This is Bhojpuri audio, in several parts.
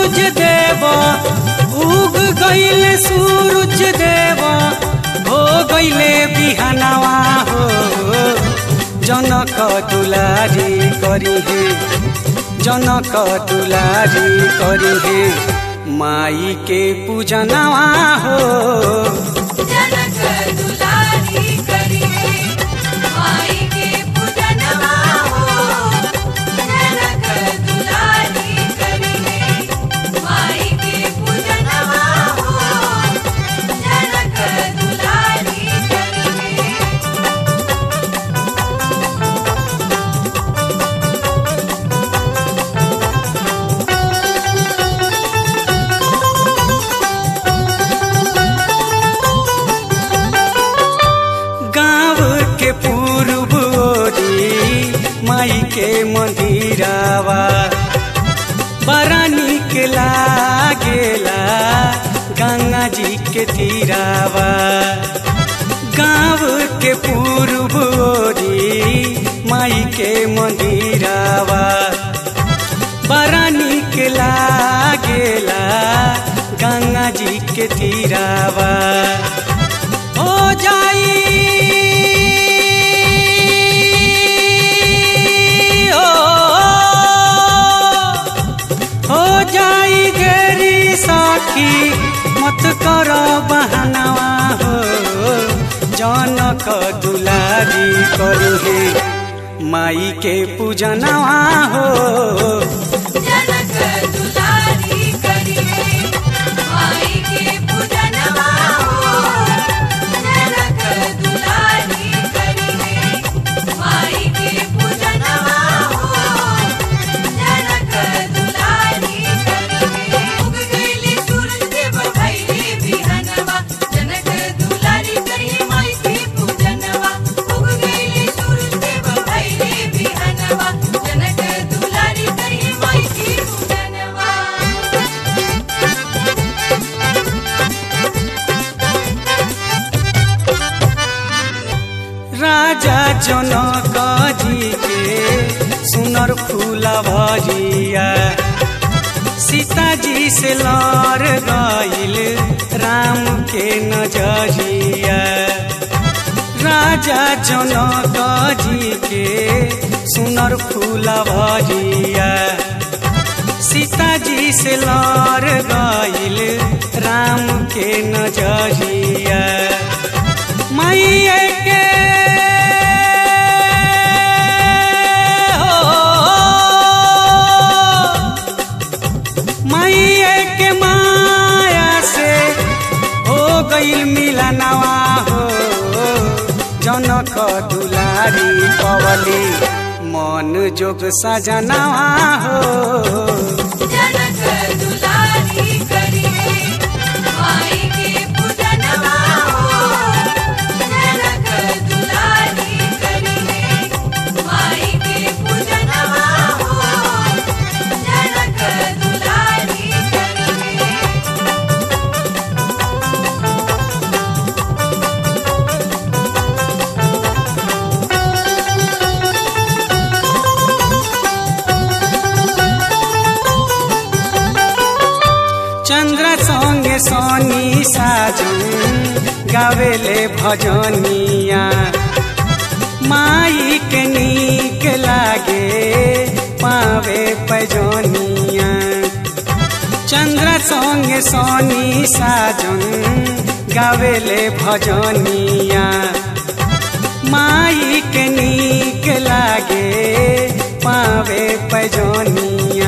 सूरज देव उग गईले सूरज देव हो गईले बिहानवा हो जनक दुलारी करी हे जनक दुलारी करी हे माई के पूजनवा हो जनक दुलारी करिए माई के पूजनवा हो जनक दुलारी करिए माई के पूजनवा हो जनक दुलारी करिए गाँव के पूर्व ओरी माई के मंदिरावा बड़ा निक लागेला गंगा जी के तीरावा गाँव के पूर्व ओरी माई के मंदिरावा बड़ा निक लागेला गंगा जी के तीरावा हो जाई हो हो जाई देरी साखी मत कर बहनवा हो जनक दुलारी करू हे माई के पूजनवा हो जनक दुलारी करिए माई के पूजनवा हो जनक दुलारी करिए माई के पूजनवा हो जनक दुलारी करिए उग गईले सूरज देव भइले बिहनवा जनक दुलारी करिए माई के पूजनवा उग गईले सूरज देव भइले बिहनवा जनक दुलारी करिए माई के पूजनवा राजा जनक जी के सुनर फूला भजिया सीताजी से लड़ गईल राम के नजरिया राजा जनक जी के सुनर फूला भजिया सीताजी से लड़ गईल राम के नजरिया मैया के हो मैया के माया से हो गईल मिलनवा हो जनक दुलारी पवली मन जोग सजनवा हो जनक दुलारी करिए माई के पूजनवा हो जनक दुलारी करिए माई के पूजनवा हो जनक दुलारी करिए चंद्र संगे सोनी साजन गावेले भजनिया माई के नीक लागे पावे पैजनिया चंद्र संगे सोनी साजन गावेले भजनिया माई के नीक लागे पावे पैजनिया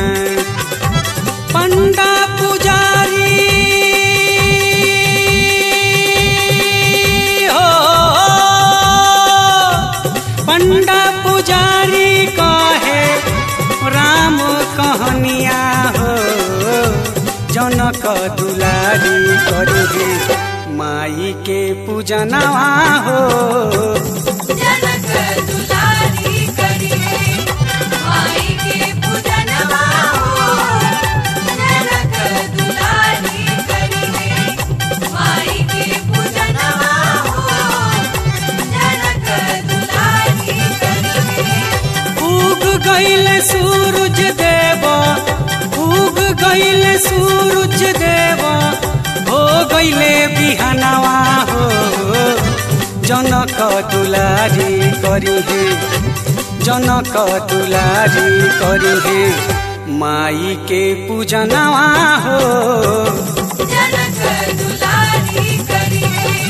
पंडा पुजारी हो पंडा पुजारी कहे राम कहनिया हो जनक दुलारी करू माई के पूजनवा हो जनक दुलारी करिए माई के पूजनवा हो जनक दुलारी करिए माई के पूजनवा हो जनक दुलारी करिए उग गईल सूरज देव उग गईले सूरज देव हो गईले बिहानवा हो जनक दुलारी करी हे जनक दुलारी करी हे माई के पूजनवा हो जनक दुलारी करिए